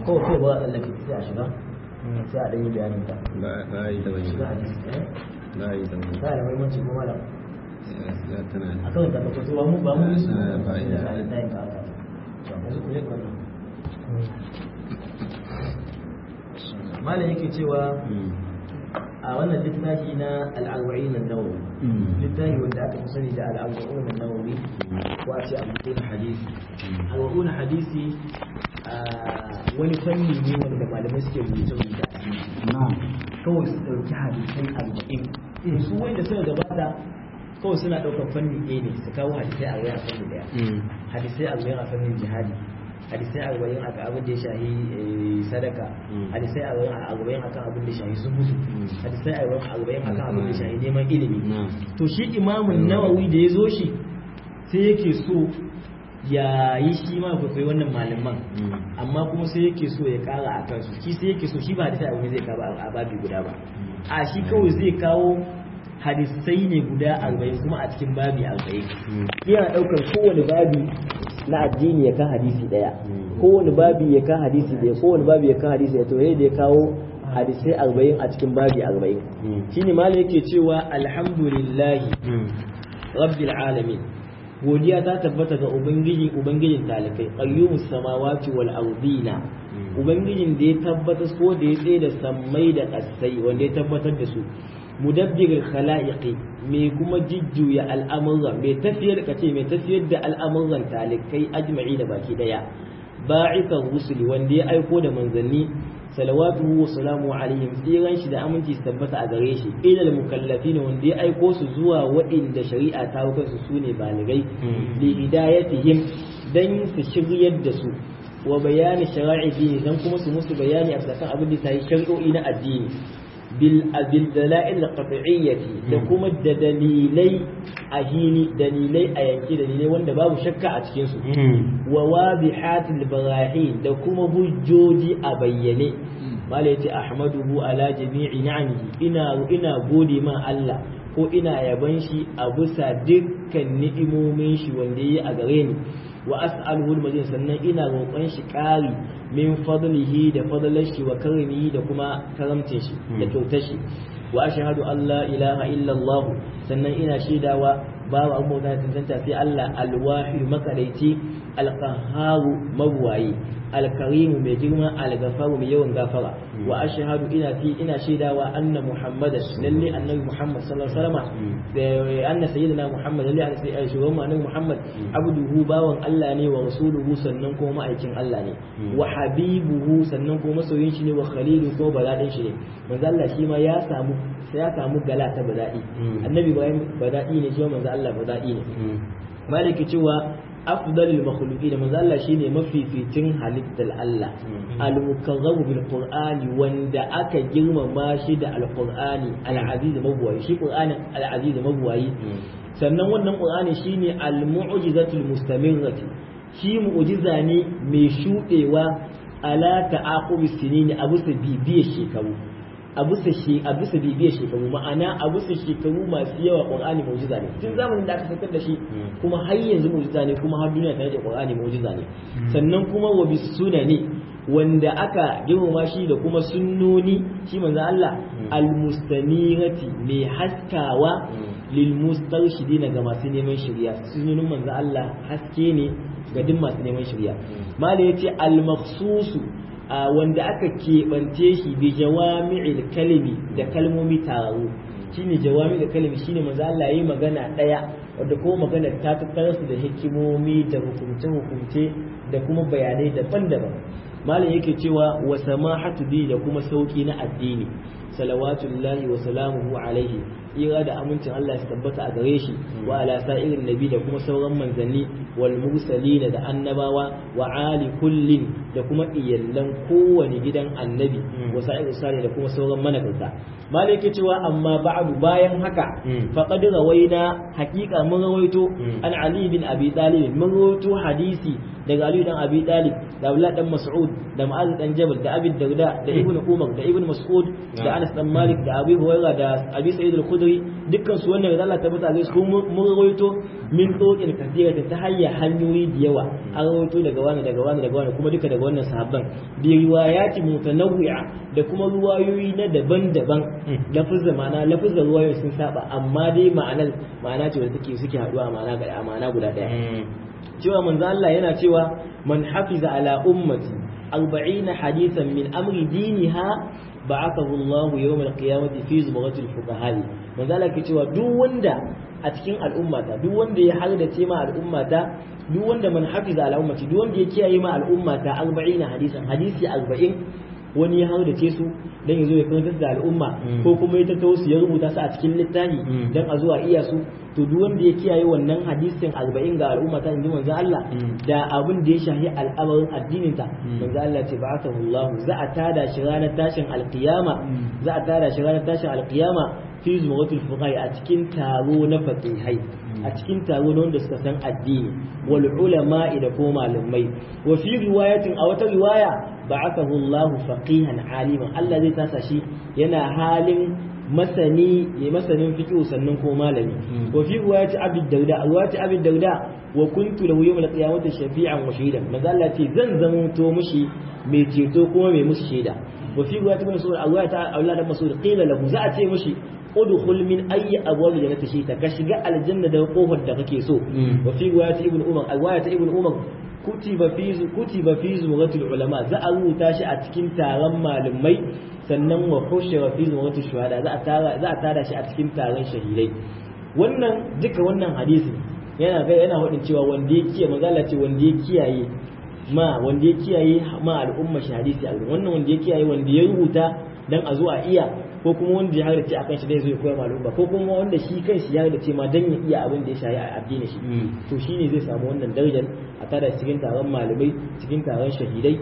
ko ko ba Allah ke sai a shiga sai a dan yi bayanin ta ba ba yi ta shiga bane hadisi eh ba yi ta bane ta da muhimmanci ko malam ya tana a kan ta ko ba mu ba mu su Ah, ba ina. da da yin ka aka to yanzu ku yi wannan malam yake cewa Mm. a wannan littafi na al-arba'in an-nawawi Mm. littafi wanda aka fi sani da al-arba'un an-nawawi ko a ce al-arba'un hadisi al-arba'un hadisi a wani fanni ne wanda malamai suke rubuce rubuce a cikin shi. kawai su ɗauki hadisai arba'in su wanda suka gabata kawai suna ɗaukar fanni ɗaya ne su kawo hadisai arba'in a fanni ɗaya Mm. hadisai arba'in a fannin jihadi hadisai arba'in a abin da ya shahi eh, sadaka Mm. hadisai arba'in a arba'in akan abin da ya shahi zuhudu Mm. hadisai arba'in akan abin da ya shahi neman ilimi Na'am. to shi imamun nawawi da ya zo shi sai yake so ya yi shi ma kwaikwayi wannan malaman Mm. amma kuma sai yake so ya kara a kansu shi sai yake so shi ba hadisai arba'in zai kawo a babi guda ba a shi kawai zai kawo hadisai ne guda arba'in kuma a cikin babi arba'in Mm. yana ɗaukar kowane babi na addini ya kan hadisi ɗaya Mm. kowane babi ya kan hadisi ɗaya kowane babi ya kan hadisi ɗaya to yadda ya kawo hadisai arba'in a cikin babi arba'in Mm. shine malam yake cewa alhamdulillahi Mm. rabbil alamin godiya ta tabbata ga ubangiji ubangijin talikai qayyumus samawati wal ardina Mm. ubangijin da ya tabbatar ko da ya tsaye da sammai da ƙasai wanda ya tabbatar da su mudabbirul khalaiqi mai kuma jijjuya al'amuran mai tafiyar kace mai tafiyar da al'amuran talikai ajma'i da baki daya ba'ithar rusuli wanda ya aiko da manzanni salawatuhu wa salamu alaihim tsiran shi da aminci su tabbata a gare shi ilal mukallafin wanda ya aiko su zuwa waɗanda shari'a ta hukar su sune baligai Mm. li hidayatihim dan su shiryar da su wa bayani shara'i dini dan kuma su musu bayani a kan abin da sai shari'o'i na addini bil bil dalail qat'iyyati da kuma da dalilai a hini dalilai a yanki dalilai wanda babu shakka a cikin su Mm. wa wadihatil barahin da kuma hujjoji a bayyane mala yace ahmaduhu ala jami'i ni'amihi ina ina gode ma Allah ko ina yaban shi a bisa dukkan ni'imomin shi wanda yayi a gare ni wa as'aluhu al sannan ina roƙon shi ƙari min fadlihi da fadlar shi wa karimihi da kuma karamcin shi da kyautar shi wa ashhadu an la ilaha illa Allah sannan ina shaidawa babu an bauta da tantanta sai Allah alwahid makadaici alqahharu mabwayi alkarimu mai girma algafaru mai yawan gafara wa ashhadu ina fi ina shaidawa anna muhammadan lalle annabi muhammad sallallahu alaihi wasallam da anna sayyidina muhammad lalle annabi shugaban mu annabi muhammad abduhu bawan Allah ne wa rasuluhu sannan kuma ma'aikin Allah ne wa habibuhu sannan kuma masoyin shi ne wa khalilu kuma baladin shi ne manzo Allah shi ma ya samu sai ya samu gala ta badadi annabi ibrahim badadi ne shi ma manzo Allah badadi ne Mm. maliki cewa afdalul makhluqin manzo Allah shine mafificin halittar Allah al-mukarramu bil qur'ani wanda aka girmama shi da al-qur'ani al-aziz mabwayi shi qur'ani al-aziz mabwayi sannan wannan qur'ani shine al-mu'jizatul mustamirrati shi mu'jiza ne mai shudewa ala ta'aqubis sinini a bisa bibiyar shekaru a bisa shi a bisa bibiyar shekaru ma'ana a bisa shekaru masu yawa qur'ani mu'jiza ne tun zamanin da aka saukar da shi kuma har yanzu mu'jiza ne kuma har duniya ta yi qur'ani mu'jiza ne sannan kuma wa bisunani wanda aka girmama shi da kuma sunnoni shi manzo Allah almustanirati mai haskawa lil mustarshidina ga masu neman shari'a sunnonin manzo Allah haske ne ga duk masu neman shari'a mala yace al makhsusu wanda aka keɓance shi bi jawami'il kalimi da kalmomi tararu shine jawami da kalimi shine manzo Allah yayi magana daya wanda ko magana ta tattara su da hikimomi da hukumce hukumce da kuma bayanai daban-daban malam yake cewa wa samahatu bi da kuma sauki na addini salawatullahi wa salamuhu alaihi ira da amincin Allah ya tabbata a gare shi wa ala sa'irin nabi da kuma sauran manzanni wal mursalin da annabawa wa ali kullin da kuma iyallan kowane gidan annabi wa sa'irin sare da kuma sauran managarta malai yake cewa amma ba'du bayan haka faqad rawaina haqiqa mun rawaito an ali bin abi talib mun rawaito hadisi daga ali dan abi talib da abdullah dan mas'ud da ma'az dan jabal da abi darda da ibnu umar da ibnu mas'ud da Anas dan Malik da Abi Hurairah da Abi Sa'id al-Khudri dukkan su wannan da Allah ta bata su mun rawaito min dokin kathira ta hanyar hanyoyi da yawa an rawaito daga wani daga wani daga wani kuma duka daga wannan sahabban bi riwayati mutanawwi'a da kuma ruwayoyi na daban-daban lafuzza ma'ana lafuzza ruwayoyi sun saba amma dai ma'anar ma'ana ce wanda take suke haduwa ma'ana ga ma'ana guda daya cewa manzo Allah yana cewa man hafiza ala ummati 40 hadithan min amri diniha ba'athahu Allah yawm al-qiyamati fi zumratil fuqaha manzo Allah ke cewa duk wanda a cikin al'ummata duk wanda ya hardace ma al'ummata duk wanda man hafiza ala ummati duk wanda ya kiyaye ma al'ummata 40 hadisan hadisi 40 wani ya hardace su dan yazo ya karantar da al'umma ko kuma ya tattawo su ya rubuta su a cikin littafi dan a zuwa iya su to duk wanda ya kiyaye wannan hadisin 40 ga al'umma ta inji manzo Allah da abin da ya shahi al'amarin addinin ta manzo Allah ce ba'athahu Allah za a tada shi ranar tashin alqiyama za a tada shi ranar tashin alqiyama fi zuwatul fuqaha a cikin taro na faqihai a cikin taro na wanda suka san addini wal ulama da ko malamai wa fi riwayatin a wata riwaya ba'athahu Allah faqihan aliman Allah zai tasa shi yana halin masani ya masanin fiqh sannan ko malami wa fi riwayati abi dauda riwayati abi dauda wa kuntu lahu yawm al-qiyamati shafi'an wa shahidan maza Allah ce zan zama to mushi mai ceto kuma mai musu shaida wa fi riwayati ibn mas'ud riwayati Allah da mas'ud qila lahu za a ce mushi udkhul min ayyi abwab jannati shita ka shiga aljanna da kofar da kake so wa fi riwayati ibn umar riwayati ibn umar kutiba fi kutiba fi zumratul ulama za a rubuta shi a cikin taron malamai sannan wa hushira fi zumratul shuhada za a tara za a tara shi a cikin taron shahidai wannan duka wannan hadisi yana ga yana wadin cewa wanda ya kiyaye magana ce wanda ya kiyaye ma wanda ya kiyaye ma al'umma shi hadisi a wannan wanda ya kiyaye wanda ya rubuta dan a zo a iya ko kuma wanda ya hardace a kan shi dai zai koyar malum ba ko kuma wanda shi kan shi ya hardace ma dan ya iya abin da ya shayi a addini shi to shine zai samu wannan darajar a tada cikin taron malamai cikin taron shahidai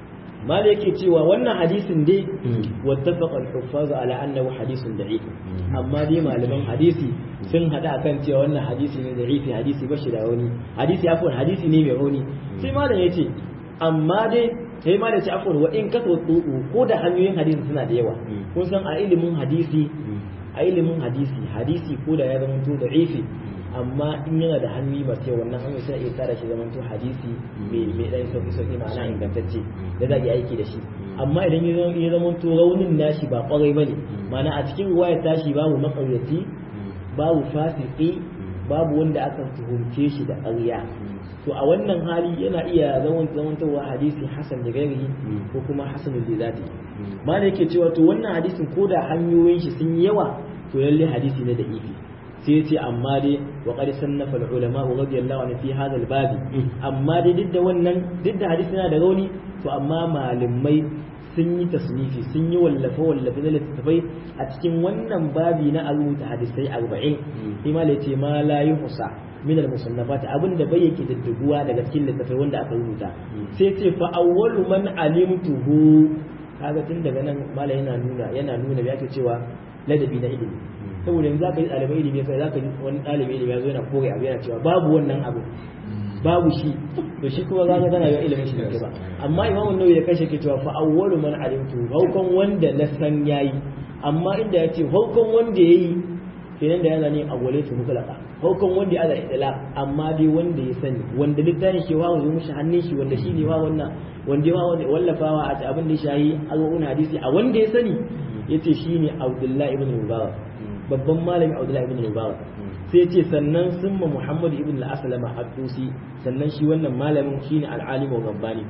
malai yake cewa wannan hadisin dai wattafaqa al-huffaz ala annahu hadisun da'if amma dai malaman hadisi sun hada akan cewa wannan hadisi ne da'ifi hadisi ba shi da rauni hadisi afwan hadisi ne mai rauni sai malam yace amma dai sai ma da ci afwan wa in kaso tsubu ko da hanyoyin hadisi suna da yawa kun san a ilimin hadisi a ilimin hadisi hadisi ko da ya zama to da ifi amma in yana da hanyoyi masu yawa wannan hanyoyi suna iya tsara shi zama to hadisi mai mai dan sauki sauki ma'ana ingantacce da za a yi aiki da shi amma idan ya zama to raunin nashi ba kwarai bane ma'ana a cikin ruwayar tashi babu makaryaci babu fasiki babu wanda aka tuhumce shi da ƙarya to a wannan hali yana iya zaman zamantowa hadisi hasan da gairihi ko kuma hasan da zati ma da yake cewa to wannan hadisin ko da hanyoyin shi sun yawa to lalle hadisi ne da ifi sai ya ce amma dai wa qad sannafa al ulama radiyallahu anhu fi hadha al babi amma dai duk da wannan duk da hadisi yana da rauni to amma malamai sun yi tasnifi sun yi wallafe wallafe na littattafai a cikin wannan babi na a rubuta hadisai arba'in ima ya ce ma la yuhsa min al-musannafat abinda bai yake didduguwa daga cikin littafai wanda aka rubuta sai ce fa awwalu man alimtuhu kaga tun daga nan mala yana nuna yana nuna yake cewa ladabi na ilimi saboda yanzu zaka yi ɗalibai ilimi kai zaka ji wani ɗalibai ilimi ya zo yana kore abu yana cewa babu wannan abu babu shi to shi kuma zaka tana yi ilimin shi da ba amma imamu nawawi ya kashe ke cewa fa awwalu man alimtu haukan wanda na san yayi amma inda yace haukan wanda yayi kenan da yana ne awwalatu mutlaqa haukan wanda ya da idla amma dai wanda ya sani wanda littafin shi wa zo mushi hannun shi wanda shi ne wa wannan wanda ya wallafawa a abin da shayi alwun hadisi a wanda ya sani yace shine Abdullahi ibn Mubarak babban malami Abdullahi ibn Mubarak sai ce sannan summa Muhammad ibn al-Aslama ad-Dusi sannan shi wannan malamin shine al-alim wa rabbani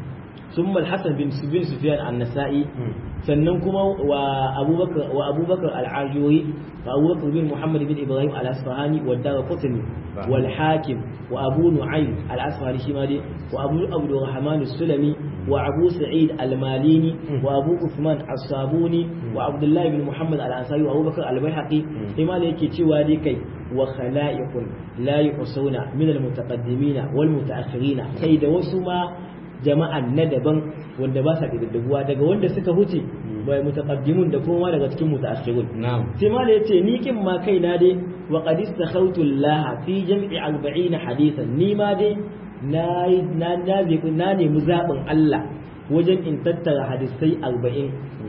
summa al-Hasan bin bin Sufyan an-Nasa'i sannan kuma wa Abubakar wa Abubakar al-Ajuri wa Abubakar bin Muhammad bin Ibrahim al-Asfahani wa Darqutni wal Hakim wa Abu Nu'aym al-Asfahani shi ma dai wa Abu Abdurrahman as-Sulami wa Abu Sa'id al-Malini wa Abu Uthman as-Sabuni wa Abdullah ibn Muhammad al-Ansari wa Abubakar al-Baihaqi sai ma yake cewa dai kai wa khala'iqun la yuhsuna min al-mutaqaddimina wal mutaakhirin kai da wasu ma jama'an na daban wanda ba sa kididdigowa daga wanda suka huce bai mutaqaddimun da kuma daga cikin mutaakhirun sai ma da yace ni kin ma kai na dai wa qad istakhawtu Allah fi jam'i 40 hadithan ni ma dai na na na na nemi zabin Allah wajen in tattara hadisai 40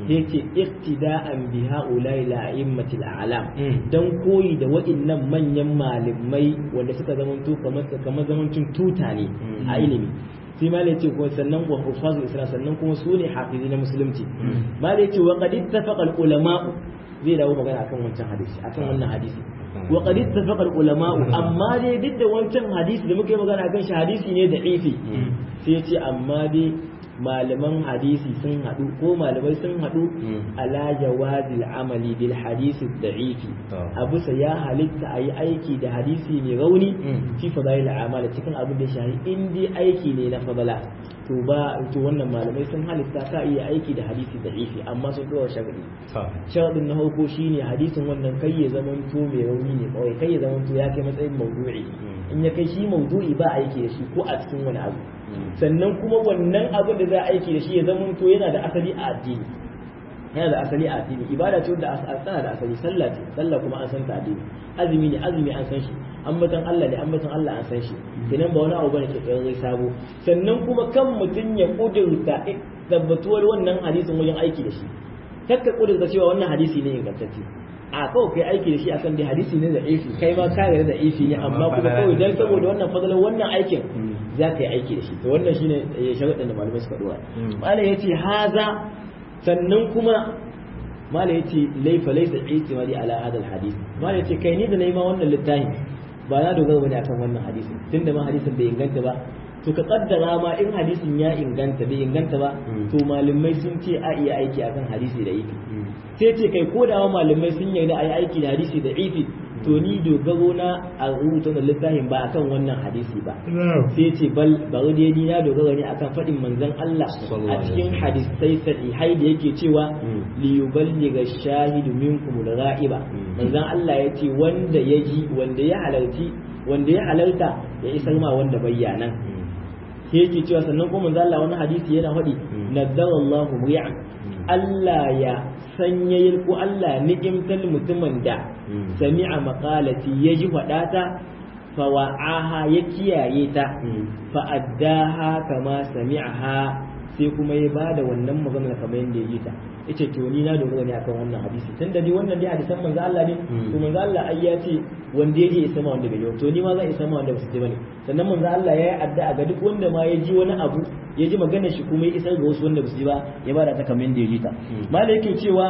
yace iqtida'an bi ha'ula'i la'immatil a'lam Mm. dan koyi da waɗannan manyan malamai wanda suka zamanto kamar kamar zamancin tuta ne a ilimi sai ma ce ko sannan wa hufazul islam sannan kuma su ne hafizi na musulunci ma ce wa qad ittafaqa al ulama zai dawo magana akan wancan hadisi akan wannan hadisi wa qad ittafaqa al ulama amma dai duk da wancan hadisi da muke magana akan shi hadisi ne da ifi sai ya ce amma dai malaman hadisi sun haɗu ko malamai sun haɗu ala jawazil amali bil hadisi da'ifi a bisa ya halitta a yi aiki da hadisi mai rauni fi fadail amal cikin abin da shahi in dai aiki ne na fadala to ba to wannan malamai sun halitta ka iya aiki da hadisi da'ifi amma sun dora sharadi sharadin na farko shine hadisin wannan kai ya zamanto mai rauni ne kawai kai ya zamanto ya kai matsayin maudu'i in ya kai shi maudu'i ba aiki da shi ko a cikin wani abu sannan kuma wannan abin da za a aiki da shi ya zama to yana da asali a addini yana da asali a addini ibada ce wanda tana da asali sallah ce sallah kuma an san ta addini azumi ne azumi an san shi ambatan Allah ne ambatan Allah an san shi kenan ba wani abu bane ke kai sabo sannan kuma kan mutun ya kudurta tabbatuwar wannan hadisin wajen aiki da shi kakka kudurta cewa wannan hadisi ne ingantacce a kawai kai aiki da shi akan dai hadisi ne da ifi kai ma ka da ifi ne amma kuma kawai dan saboda wannan fadalan wannan aikin za ka yi aiki da shi to wannan shine sharuɗin da malamai suka dora malam yace haza sannan kuma malam yace laifa laysa itimadi ala hadal hadith malam yace kai ni da nayi ma wannan littafi ba na dogara bane akan wannan hadisin tunda ma hadisin bai inganta ba to ka kaddara ma in hadisin ya inganta bai inganta ba to malamai sun ce a iya aiki akan hadisi da ifi sai ce kai ko da malamai sun yarda a yi aiki da hadisi da ifi to ni dogaro na a rubuta da littafin ba akan wannan hadisi ba sai ce bal bari dai ni na dogara ne akan faɗin manzon Allah a cikin hadisai sahihai da yake cewa li yuballigha shahidu minkum al-ghaiba manzon Allah yace wanda ya ji wanda ya halarci wanda ya halarta ya isar ma wanda bayyana sai yake cewa sannan kuma manzon Allah wani hadisi yana faɗi nadarallahu muri'an Allah ya sanyayar ko Allah ni'imtal mutumin da sami'a maqalati ya ji faɗata fa wa'aha ya kiyaye ta fa addaha kama sami'aha sai kuma ya bada wannan magana kamar yadda ya ji ta yace to ni na dogara ne akan wannan hadisi tunda ni wannan dai hadisan manzo Allah ne to manzo Allah ai ya ce wanda yaje ya sama wanda bai yi to ni ma zan isa ma wanda ba su ji bane sannan manzo Allah ya yi addu'a ga duk wanda ma ya ji wani abu ya ji magana shi kuma ya isar ga wasu wanda ba su ji ba ya bada ta kamar yadda ya ji ta malai yake cewa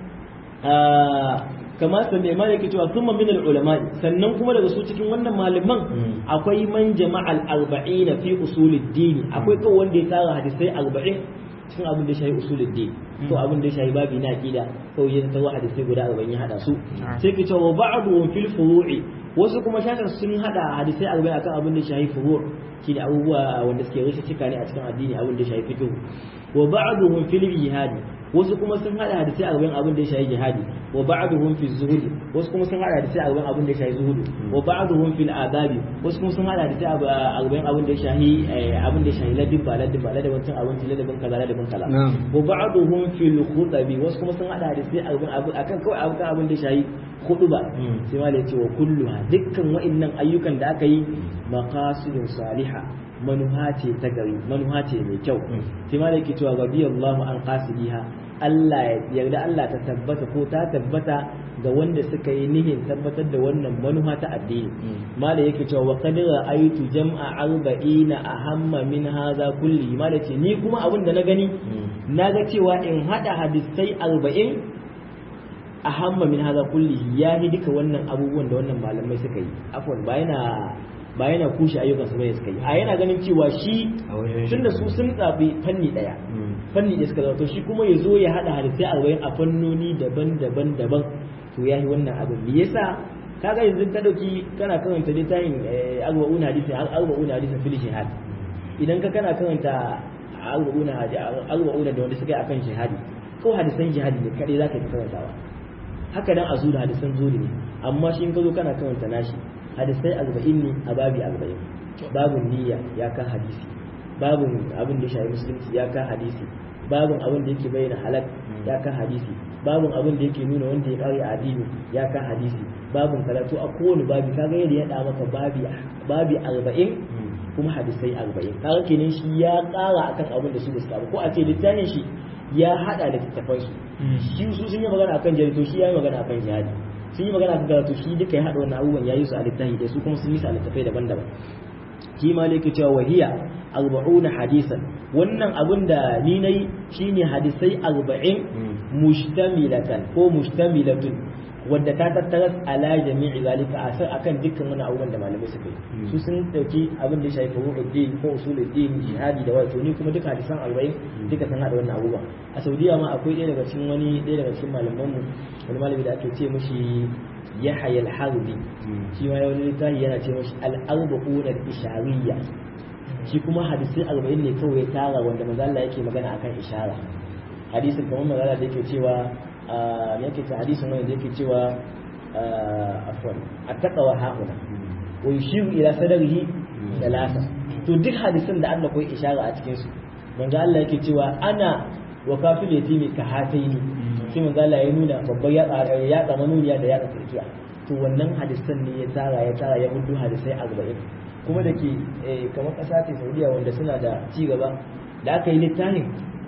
kama sanne ma yake cewa thumma min ulama sannan kuma daga su cikin wannan malaman akwai man jama'al arba'in fi usuluddin akwai kawai wanda ya tara hadisai arba'in cikin abin da ya shahi usuluddin ko abin da ya shahi babi na aqida ko ya tawo hadisai guda arba'in ya hada su sai ke cewa ba'du fil furu'i wasu kuma shakar sun hada hadisai arba'in akan abin da ya shahi furu' shi da abubuwa wanda suke rushe cika ne a cikin addini abin da ya shahi fiqh wa ba'duhum fil jihadi wasu kuma sun hada hadisai a gaban abin da ya shahi jihadi wa ba'duhum fi zuhudi wasu kuma sun hada hadisai a gaban abin da ya shahi zuhudu wa ba'duhum fil adabi wasu kuma sun hada hadisai a gaban abin da ya shahi abin da ya shahi ladin ba ladin ba ladin wancan abinci ladin kaza ladin kaza wa ba'duhum fil khutabi wasu kuma sun hada hadisai a gaban abin akan kawai akan abin da ya shahi ba sai ma da ce wa kulluha dukkan wa'annan ayyukan da aka yi maqasidun salihah manuha ce ta gari manuha ce mai kyau sai ma da yake cewa radiyallahu an qasidiha Allah ya yarda Allah ta tabbata ko ta tabbata ga wanda suka yi nihin tabbatar da wannan manuha ta addini ma da yake cewa wa qad ra'aytu jam'a arba'ina ahamma min hadha kulli ma da ce ni kuma abin da na gani na ga cewa in hada hadisai arba'in ahamma min hadha kulli ya yi duka wannan abubuwan da wannan malamai suka yi afwan ba yana ba yana kushe ayyukan su bane suka yi a yana ganin cewa shi tunda su sun tsafi fanni daya fanni da suka to shi kuma ya zo ya hada hadisai arba'in a fannoni daban-daban daban to yayi wannan abin me yasa kaga yanzu ka dauki kana karanta littafin arba'una hadisi arba'una hadisi fil shihad idan ka kana karanta arba'una arba'una da wanda suka yi akan shihadi ko hadisan jihadi ne kadai zaka yi karantawa haka dan azu da hadisan zuri ne amma shi in ka zo kana karanta nashi hadisai arba'in ne a babi arba'in babun niyya ya kan hadisi babun abin da shafi musulunci ya kan hadisi babun abin da yake bayyana halal ya kan hadisi babun abin da yake nuna wanda ya kare addini ya kan hadisi babun karatu a kowane babi kaga yadda ya da maka babi babi arba'in kuma hadisai arba'in kaga kenan shi ya kara akan abin da su suka ko a ce littafin shi ya hada da tattafan su shi su sun yi magana akan jihadi to shi ya yi magana akan jihadi sun yi magana akan karatu shi duka ya hada wannan abubuwan ya yi su a littafi da su kuma sun yi su a littafai daban-daban shi ma ne ke cewa wahiya arba'una hadisan wannan abin da ni nayi shine hadisai arba'in mustamilatan ko mustamilatun wadda ta tattara ala jami'i zalika asar akan dukkan wani abubuwan da malamai suka yi su sun dauki abin da ya shafi furu'uddin ko usuluddin jihadi da wato ni kuma duka hadisan 40 duka sun hada wannan abubuwan a saudiya ma akwai ɗaya daga cikin wani ɗaya daga cikin malaman mu wani malami da ake ce mishi yahya al-harbi shi ma wani littafi yana ce mishi al-arba'un al-ishariyya shi kuma hadisai 40 ne kawai ya tara wanda manzo Allah yake magana akan ishara hadisin kamar manzo Allah da yake cewa me yake ta hadisin wanda yake cewa afwan attaqwa hauna wa yushiru ila sadrihi salasa to duk hadisin da Allah koyi ishara a cikin su manzo Allah yake cewa ana wa kafil yatimi ka hataini sai manzo Allah ya nuna babban ya ya tsama nuniya da ya tsakiya to wannan hadisan ne ya tsara ya tsara ya hudu hadisai 40 kuma da ke kamar ƙasa ce Saudiya wanda suna da ci gaba da aka yi littafin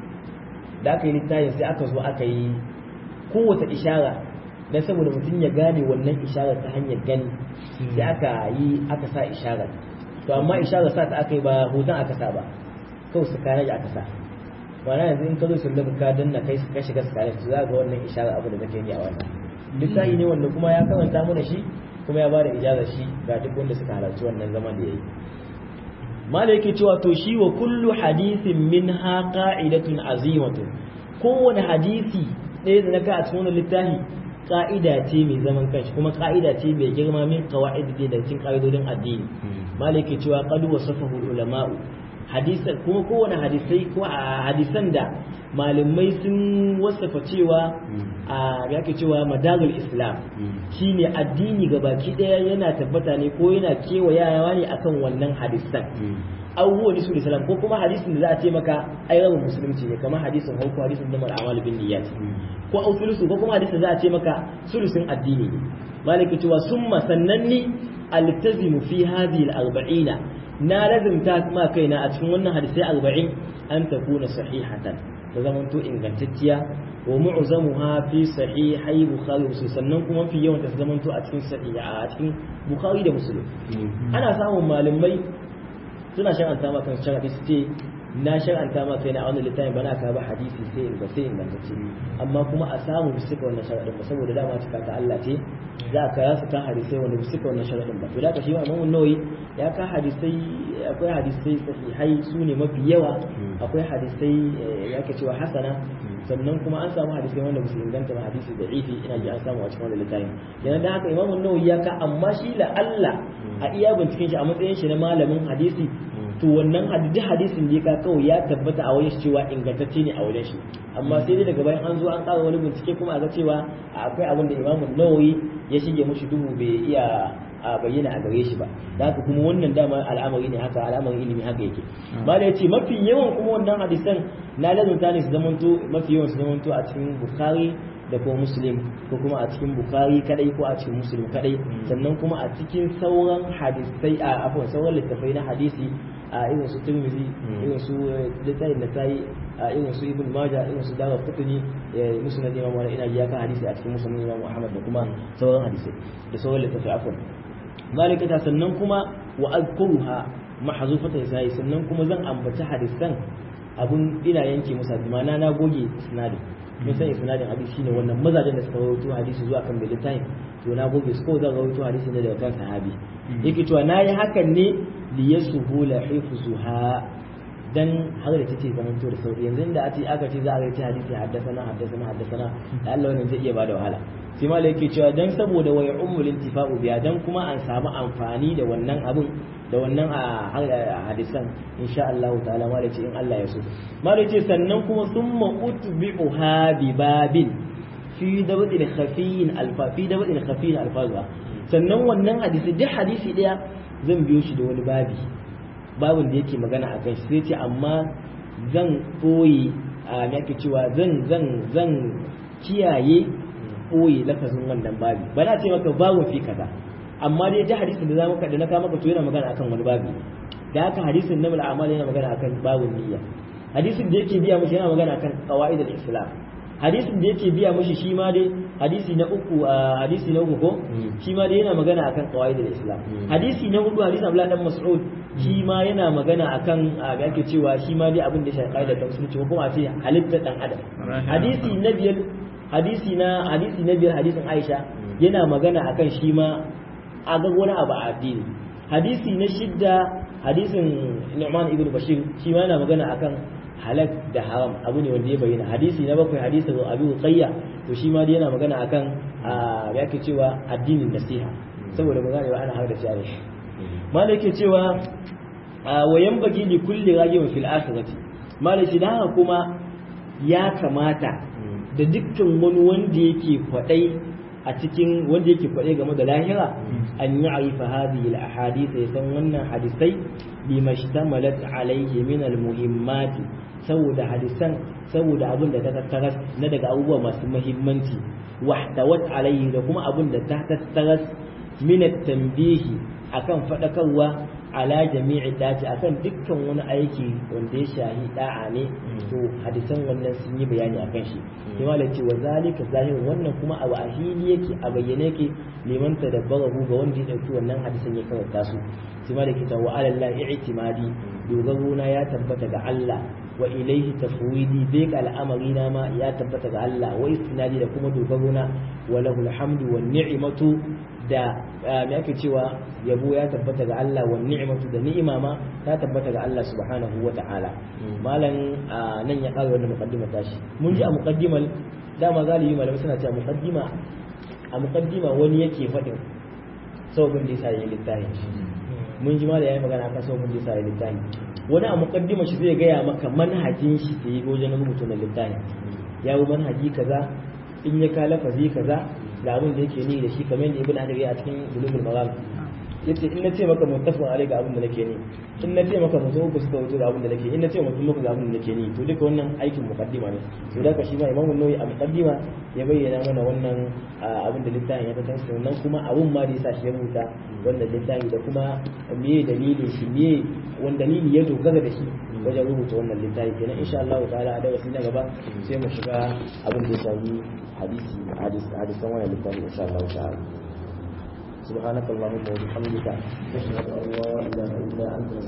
da aka yi littafin sai aka zo aka yi kowace ishara dan saboda mutum ya gane wannan isharar ta hanyar gani sai aka yi aka sa isharar to amma isharar sa ta aka yi ba hoton aka sa ba kawai su kare aka sa ma'ana yanzu in ka zo sun ka danna kai ka shiga su kare su za ga wannan isharar abu da kake yi a wannan littafi ne wanda kuma ya karanta mana shi kuma ya bada ijazar shi ga duk wanda suka halarci wannan zaman da yayi mala yake cewa to shi wa kullu hadithin minha qa'idatun azimatun kowane hadisi ɗaya da na ka a cikin wannan littafi ka'ida ce mai zaman kanshi kuma ka'ida ce mai girma min qawaid da da cikin ka'idodin addini malaki cewa qad wasafahu ulama'u hadisan kuma kowane hadisai ko a hadisan da malamai sun wasafa cewa a yake cewa madarul islam shine addini gabaki daya yana tabbata ne ko yana kewayawa ne akan wannan hadisan abubuwan su islam ko kuma hadisin da za a ce maka ai rabin musulunci ne kamar hadisin hauku hadisin da mal'amal bin niyyat ko ausulusu ko kuma hadisin za a ce maka sulusin addini ne malaki cewa summa sannanni altazimu fi hadhihi al-arba'ina na lazimta ma kaina a cikin wannan hadisai arba'in an takuna sahihatan da zamanto ingantacciya wa mu'zamuha fi sahihai bukhari muslim sannan kuma fi yawan ta zamanto a cikin sahiha a cikin bukhari da muslim ana samun malamai suna shar'anta ma kan sharadi su ce na shar'anta ma kaina a wannan littafin bana ka ba hadisi sai in sai ingantacce amma kuma a samu bisa wannan sharadin ba saboda dama cika ta Allah ce za ka rasa ka hadisai wanda bisa wannan sharadin ba to da ka shi ma Imam Nawawi ya ka hadisai akwai hadisai sahihai su ne mafi yawa akwai hadisai ya ke cewa hasana sannan kuma an samu hadisai wanda musu inganta ba hadisi da ifi ina ji an samu a cikin wannan littafin yana da haka Imam Nawawi ya ka amma shi la Allah a iya binciken shi a matsayin shi na malamin hadisi to wannan hadisi hadisin da ya kawai ya tabbata a wajen shi cewa ingantacce ne a wajen shi amma sai dai daga bayan an zo an ƙara wani bincike kuma a ga cewa akwai abin da Imam Nawawi ya shige mushi duhu bai iya a bayyana a gare shi ba da haka kuma wannan dama al'amari ne haka al'amarin ilimi haka yake ba da yace mafi yawan kuma wannan hadisan na lazunta ne su zamanto mafi yawan su zamanto a cikin bukhari da kuma muslim ko kuma a cikin bukhari kadai ko a cikin muslim kadai sannan kuma a cikin sauran hadisai a afwan sauran littafai na hadisi a irin su tirmidhi irin su littafin da tayi a irin su ibn majah irin su dawa kutuni musnad imam wani ina ya ka hadisi a cikin musnad imam ahmad da kuma sauran hadisai da sauran littafai afwan malikata sannan kuma wa azkuruha mahzufatan sai sannan kuma zan ambaci hadisan abun ina yanke musa mana na goge isnadin mun san isnadin hadisi shine wannan mazajen da suka rawaito hadisi zuwa kan bilitain to na goge su ko zan rawaito hadisi ne daga kan sahabi yake cewa nayi hakan ne li yasuhula hifzuha dan har da tace zaman to da sauri yanzu da ati aka ce za a rawaito hadisi haddasana haddasana haddasana da Allah wannan zai iya bada wahala sai ma yake cewa dan saboda wai ummul intifa'u biya dan kuma an samu amfani da wannan abun da wannan a hadisan insha Allah ta'ala ma ce in Allah ya so ma ce sannan kuma summa utbi'uha bi babin fi dabdil khafiyin alfa fi dabdil khafiyin alfaza sannan wannan hadisi duk hadisi daya zan biyo shi da wani babi babin da yake magana a kan shi sai ce amma zan koyi a yake cewa zan zan zan kiyaye koyi lafazin wannan babi ba na ce maka babun fi kaza amma dai ta hadisin da za maka da na kama maka to yana magana akan wani babi da haka hadisin na amal yana magana akan babun niyya hadisin da yake biya mushi yana magana kan qawaid al-islam hadisin da yake biya mushi shi ma dai hadisi na uku hadisi na uku ko shi ma dai yana magana akan qawaid al-islam hadisi na hudu hadisi Abdullah dan Mas'ud shi ma yana magana akan ga yake cewa shi ma dai abin da shi qaida ta musulunci ko kuma a ce halitta dan adam hadisi na biyar hadisi na hadisi na biyar hadisin Aisha yana magana akan shi ma a ga wani abu a addini hadisi na shidda hadisin Nu'man ibn Bashir shi ma yana magana akan halak da haram abu ne wanda ya bayyana hadisi na bakwai hadisin Abu Qayya to shi ma dai yana magana akan ya yake cewa addinin nasiha saboda mu gane ana har da shi ne malai yake cewa wa yanbaghi li kulli rajulin fil akhirati malai shi dan kuma ya kamata da dukkan wani wanda yake kwadai a cikin wanda yake kwaɗe game da lahira an yi arifa hadhihi al-ahadith ya san wannan hadisai bima ishtamalat alayhi min al-muhimmati saboda hadisan saboda abin da ta tattara na daga abubuwa masu muhimmanci wahtawat alayhi da kuma abin da ta tattara min at-tanbihi akan fadakarwa ala jami'i dace akan dukkan wani aiki wanda ya shahi da'a ne to hadisan wannan sun yi bayani akan shi sai malai ce wa zalika zahir wannan kuma abu a hili yake a bayyane yake liman tadabbarahu ga wanda ya dauki wannan hadisan ya karanta su sai malai ke wa ala Allah i'timadi dogaro na ya tabbata ga Allah wa ilaihi tafwidi bai ga al'amari na ma ya tabbata ga Allah wa istinadi da kuma dogaro na wa lahul hamdu wan ni'matu da me ake cewa yabo ya tabbata ga Allah wa ni'matu da ni'ima ma ta tabbata ga Allah subhanahu wa ta'ala malan nan ya ƙara wannan muqaddima tashi mun ji a muqaddimal dama galibi malamai suna cewa muqaddima a muqaddima wani yake faɗin sababin da yasa yayi littafi mun ji malai yayi magana akan sababin da yasa yayi littafi wani a muqaddima shi zai gaya maka manhajin shi da yi wajen rubuta na littafi ya yi manhaji kaza in ya kala fazi kaza da abin da yake ni da shi kamar yadda ibn hajar ya a cikin bulugul maram yace in na ce maka muttafaqun alai ga abin da nake ni in na ce maka mutum uku suka wuce ga abin da nake in na ce mutum uku ga abin da nake ni to duka wannan aikin muqaddima ne to da ka shi ma imamu nawawi a muqaddima ya bayyana mana wannan abin da littafin ya tattara sannan kuma abun ma da yasa shi ya rubuta wannan littafi da kuma meye dalilin shi meye wani dalili ya dogara da shi wajen rubuta wannan littafi kenan insha Allah ta'ala a darasi na gaba sai mu shiga abin da ya shafi hadisi hadisan wannan littafi insha Allah ta'ala سبحانك اللهم وبحمدك نشهد ان لا اله الا انت